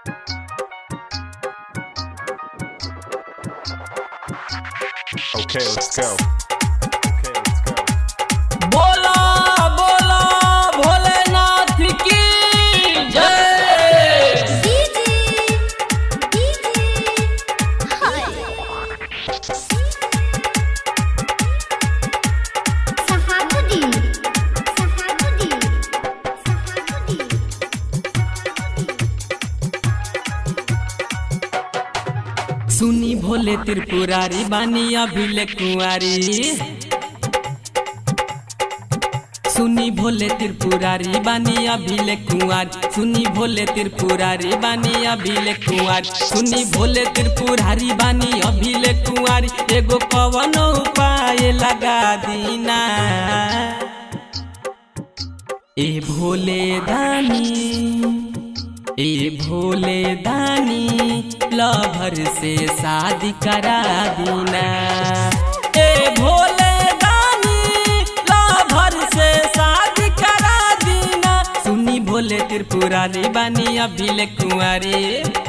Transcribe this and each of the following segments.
Okay, let's go. Okay, let's go. बोला बोला भोलेनाथ की जय सुनी भोले त्रिपुरारी बानी अभिले कुंवारी सुनी भोले त्रिपुरारी बानी अभिले कुंवार सुनी भोले त्रिपुरारी बानी अभिले कुंवार सुनी भोले त्रिपुरारी बानी अभिले कुंवारी एगो कवन उपाय लगा दीना ए भोले दानी ए भोले दानी लभर से शादी करा दीना ए भोले दानी लभर से शादी करा दीना सुनी भोले त्रिपुरारी बानी अभिले कुंवारी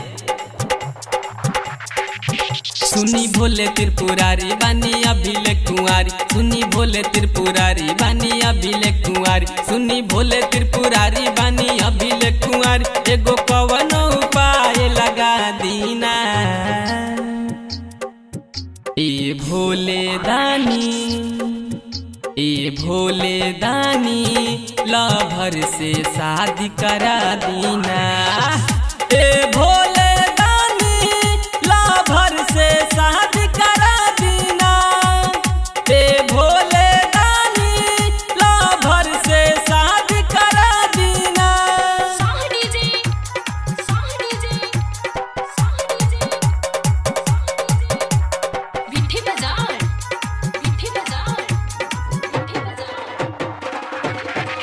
सुनी भोले त्रिपुरारी बानी अभिले कुंवारी सुनी भोले त्रिपुरारी बानी अभिले कुंवारी सुनी भोले त्रिपुरारी बानी अभिले कुंवारी एगो कवन उपाय लगा दीना ए भोले दानी ए भोले दानी लभर से शादी करा दीना ए भोले दानी लभर से शादी करा दीना ए भोले दानी लभर से शादी करा दीना विठी बाजार विठी बाजार विठी बाजार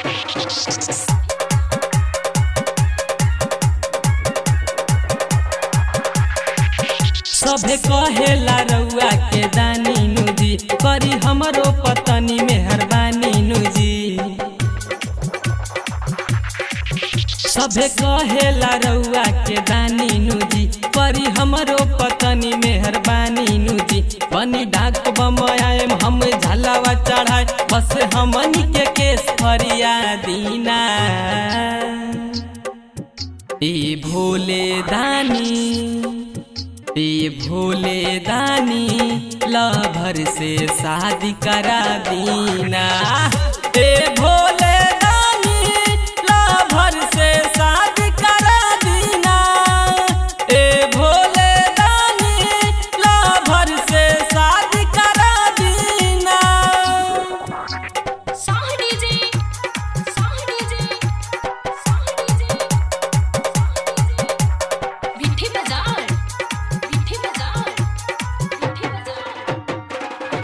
सभे कहेला रउआ के दानी नुजी करी हमरो पतनी मेहरबानी नुजी सभे कहेला रउआ के दानी नुजी करी हमरो पतनी मेहरबानी नुजी बनी डाक बमयाम हम झलावा चढ़ाए बस हमनी के केस फरिया दीना ए भोले दानी ए भोले दानी लभर से शादी करा दीना ए भोले दानी लभर से शादी करा दीना ए भोले दानी लभर से शादी करा दीना साहनी जी साहनी जी साहनी जी विठी बाजार विठी बाजार विठी बाजार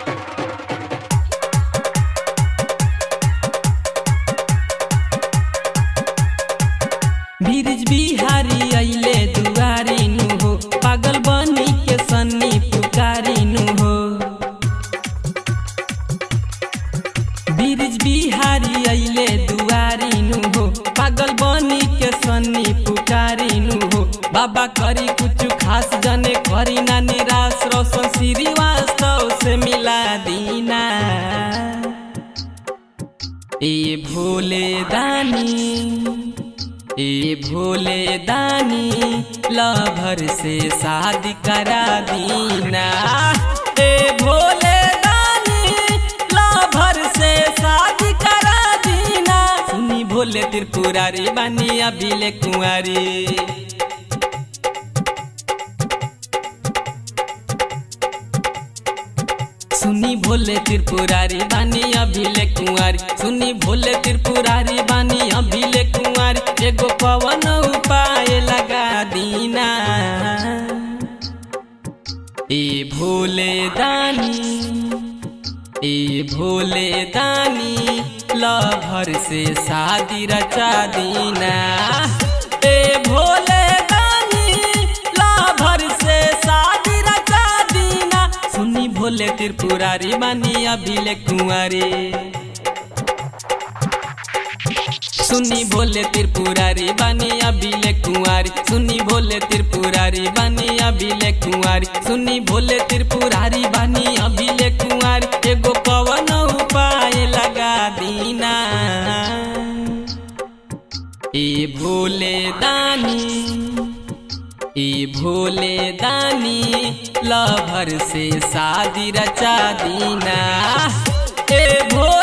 बीरज बिहारी अइले दुआरी नु हो पागल बनी के सन्नी पुकारी नु हो बीरज बिहारी अइले दुआरी नु हो पागल बनी के सन्नी पुकारी नु हो बाबा करी कुछ खास जने करी ना निराश रोशन श्रीवास्तव से मिला दीना ए भोले दानी ए भोले दानी लभर से शादी करा दीना ए भोले दानी लभर से शादी करा दीना सुनी भोले त्रिपुरारी बानी अभिले कुंवारी सुनी भोले त्रिपुरारी बानी अभिले कुंवारी सुनी भोले त्रिपुरारी बानी अभिले कुंवारी एगो पवन उपाय लगा दीना ए भोले दानी ए भोले दानी लभर से शादी रचा दीना ए भोले दानी लभर से शादी रचा दीना सुनी भोले त्रिपुरारी बानी अभिले कुंवारी सुनी भोले त्रिपुरारी बानी अभिले कुंवारी सुनी भोले त्रिपुरारी बानी अभिले कुंवारी सुनी भोले त्रिपुरारी बानी अभिले कुंवारी एगो कवन उपाय लगा दीना ए भोले दानी ए भोले दानी लभर से शादी रचा दीना ए भोले